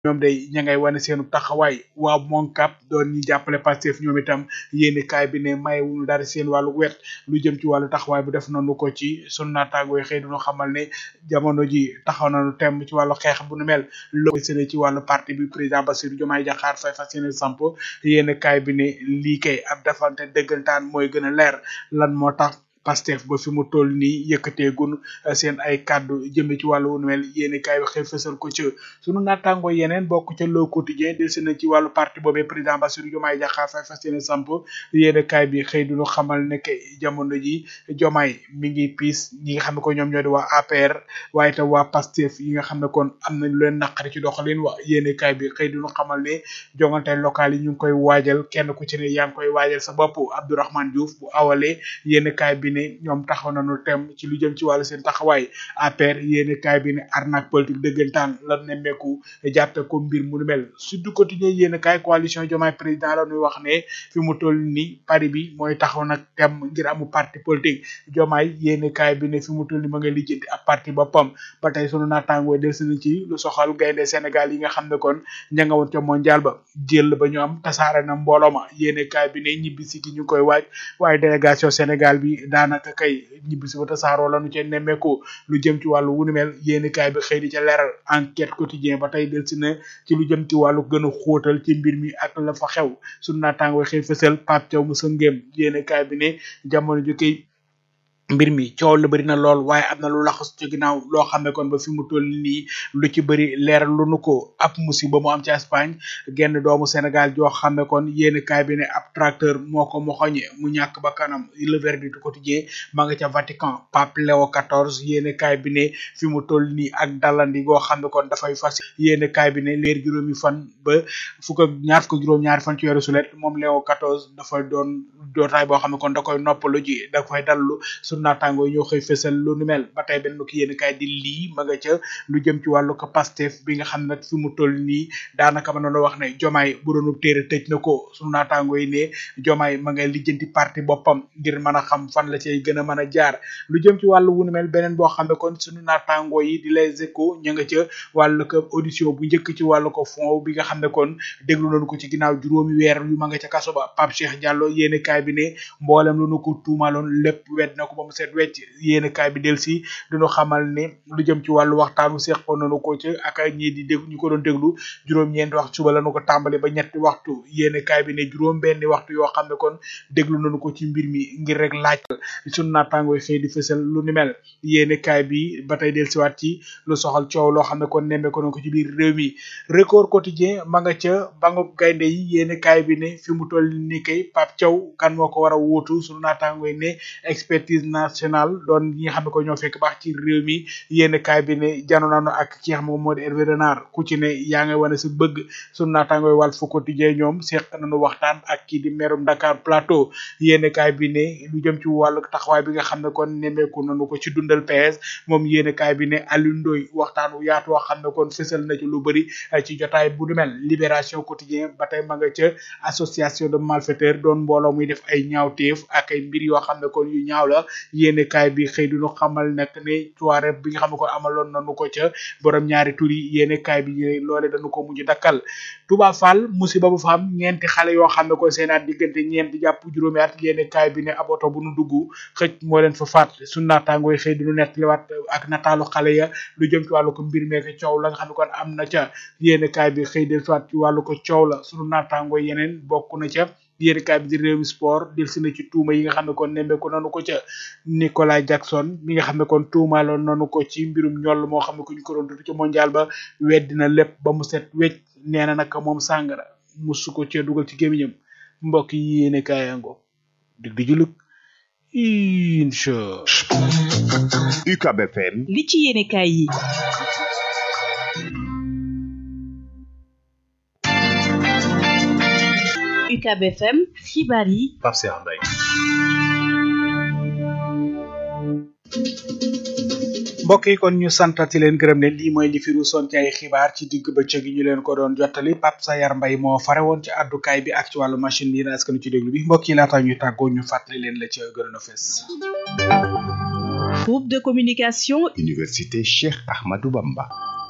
ñoom day ña ngay wane seenu taxawaay waa Moncap doon ñi jàppale Pastef ñoom itam yéeni kaay bi ne mayewuñu dara seen wàllu wet lu jëm ci wàllu taxawaay bu def nañu ko ci sunu naataangoo yi xëy duñu xamal ne jamono ji taxaw nañu tem ci wàllu xeex bu nu mel loo sene ci wàllu parti bi président Bassirou Diomaye Diakhar Faye fas yéene samp yéeni kaay bi ne lii kay ab defante dëggantaan mooy gën a leer lan moo tax Pastef ba fi mu toll nii yëkkateegun seen ay kàddu jëme ci wàllu wunu mel yéeni kaay bi xëy fësal ko ci sunu naataango yeneen bokk ca Le Quotidien del si na ci wàllu parti boobee président Bassirou Diomaye Diakhar Faye fas yéene samp yéeni kaay bi xëy duñu xamal ne que jamono ji Diomaye mi ngi piis ñi nga xam ne ko ñoom ñoo di waa APR waaye tam waa Pastef yi nga xam ne kon am nañ leen naqari ci doxalin wa yéeni kaay bi xëy duñu xamal ne jongante local yi ñu ngi koy waajal kenn ku ci ne yaa ngi koy waajal sa bopp Abdourahmane Diouf bu awalee yéeni kaay bi ne ñoom taxaw nañu tem ci lu jëm ci wàllu seen taxawaay APR yéeni kaay bi ne arnaque politique dëggantaan la nemmeeku jàppe ko mbir mu nu mel Sud Quotidien yéeni kaay coalition Diomaye président la ñuy wax ne fi mu toll ni pari bi mooy taxaw nag tem ngir amu parti politique Diomaye yéeni kaay bi ne fi mu toll ni ma ngay lijjanti ab parti boppam ba tey sunu naataangoo del si ci lu soxal gaynde Sénégal yi nga xam ne kon ña nga woon ca mondial ba jël ba ñu am tasaare na mbooloo ma yéeni kaay bi ne ñibbi si gi ñu koy waaj waaye délégation Sénégal bi daanaka kay ñibbi si ba tasaaroo lañu ca nemmeeku lu jëm ci wàllu wunu mel yéeni kaay bi xëy di ca leeral enquête quotidien ba tey del si na ci lu jëm ci wàllu gën a xóotal ci mbir mi ak la fa xew sunu naataangoo xëy fësal Pape Thiaw mu sa ngéem yéeni kaay bi ne jamono ju koy mbir mi coow la bëri na lool waaye am na lu laxas ci ginnaaw loo xam ne kon ba fi mu toll nii lu ci bëri leeral lu nu ko ab musiba mu am ci Espagne genn doomu Sénégal joo xam ne kon yéeni kaay bi ne ab tracteur moo ko moxoñe mu ñàkk ba kanam le verdict quotidien ma nga ca Vatican Pape Léo XIV yéeni kaay bi ne fi mu toll nii ak dalandi goo xam ne kon dafay fas yéeni kaay bi ne leer juróomi fan ba fukk ak ñaar fukk juróom-ñaari fan ci weeru sulet moom Léo XIV dafay doon dootaay boo xam ne kon da koy noppalu ji da koy dallu naataango yi ñoo xëy fësal lu nu mel ba tey benn ko yéen kaay di lii ma nga ca lu jëm ci wàllu ko Pastef bi nga xam ne nag fi mu toll nii daanaka mën na wax ne jomaay bu doonu téere tëj na ko sunu naataango yi ne jomaay ma ngay lijjanti parti boppam ngir mën a xam fan la cay gën a mën a jaar lu jëm ci wàllu wu nu mel beneen boo xam ne kon sunu naataango yi di les échos ña nga ca wàllu ko audition bu njëkk ci wàllu ko fond bi nga xam ne kon déglu nañu ko ci ginnaaw juróomi weer yu ma nga ca kaso ba Pape Cheikh Diallo yéen kaay bi ne mboolem lu nu ko tuumaloon lépp wedd na ko ba mu set wecc yéen kaay bi del si duñu xamal ne lu jëm ci wàllu waxtaanu seqoon nañu ko ci ak ñii di déglu ñu ko doon déglu juróom-ñeenti waxtu suba lañu ko tàmbali ba ñetti waxtu yéen kaay bi ne juróom benni waxtu yoo xam ne kon déglu nañu ko ci mbir mi ngir rek laaj sunu naataangoo xëy di fësal lu ni mel yéen kaay bi ba tey del siwaat ci lu soxal coow loo xam ne kon nemmee ko na ko ci biir réew mi record quotidien ma nga ca bangu gaynde yi yéen kaay bi ne fi mu toll ni kay Pape Thiaw kan moo ko war a wuutu sunu naataangoo yi ne expertise nationale doon ñi nga xam ne ko ñoo fekk baax ci réew mi yéen kaay bi ne jano naanu ak ki nga xam ne moo di Hervé Renard ku ci ne yaa ngay wane sa bëgg sunu naataangooy wàll fu quotidien ñoom seq nañu waxtaan ak kii di merum Dakar Plateau yéen kaay bi ne lu jëm ci wàllu taxawaay bi nga xam ne kon nemmeeku nañu ko ci dundal PS moom yéen kaay bi ne Aliou Ndoye waxtaan wu yaatu wax xam ne kon fësal na ci lu bëri ci jotaay bu du mel libération quotidien ba tey ma nga ca association de malfaiteurs doon mbooloo muy def ay ñaawteef ak ay mbir yoo xam ne kon yu ñaaw la yéene kaay bi xëy duñu xamal nag ne soirée bi nga xam ne kon amaloon nañu ko ca borom ñaari tur yi yéene kaay bi loole dañu ko mujj dakkal Touba Fall musiba bu fa am ñeenti xale yoo xam ne kon seen at diggante ñeenti jàpp juróomi at yéene kaay bi ne ab oto bu nu dugg xëj moo leen fa faat suñu naataangooy xëy duñu nettaliwaat ak nataalu xale ya lu jëm ci wàllu ko mbir meek coow la nga xam ne kon am na ca yéene kaay bi xëy del soit ci wàllu ko coow la suñu naataangooy yeneen bokk na ca yéeni kaay bi di réew mi sport del si na ci tuuma yi nga xam ne kon nemmeeku nanu ko ca Nicolas Jackson mi nga xam ne kon tuumaaloon nanu ko ci mbirum ñoll moo xam ne ko ñu ko doon dund ci mondial ba weddi na lépp ba mu set wecc nee na nag moom sàngara musu ko cee dugal ci gémmiñam mbokk yi yéene kaayango dig di julug incha UCAB FM li ci yéene kaay yi UCAB FM xibaar yi Pape Cheikh Mbaye mbokk yi kon ñu santati leen gërëm leen lii mooy li fi ruusoon ci ay xibaar ci digg bëccëg gi ñu leen ko doon jottali Pape Sayar Mbay moo fare woon ci àddukaay bi ak ci wàllu machine bi askanu ci déglu bi mbokk yi laata ñuy tàggoo ñu fàttali leen la ci gërëm a fes groupe de communication Université Cheikh Ahmadou Bamba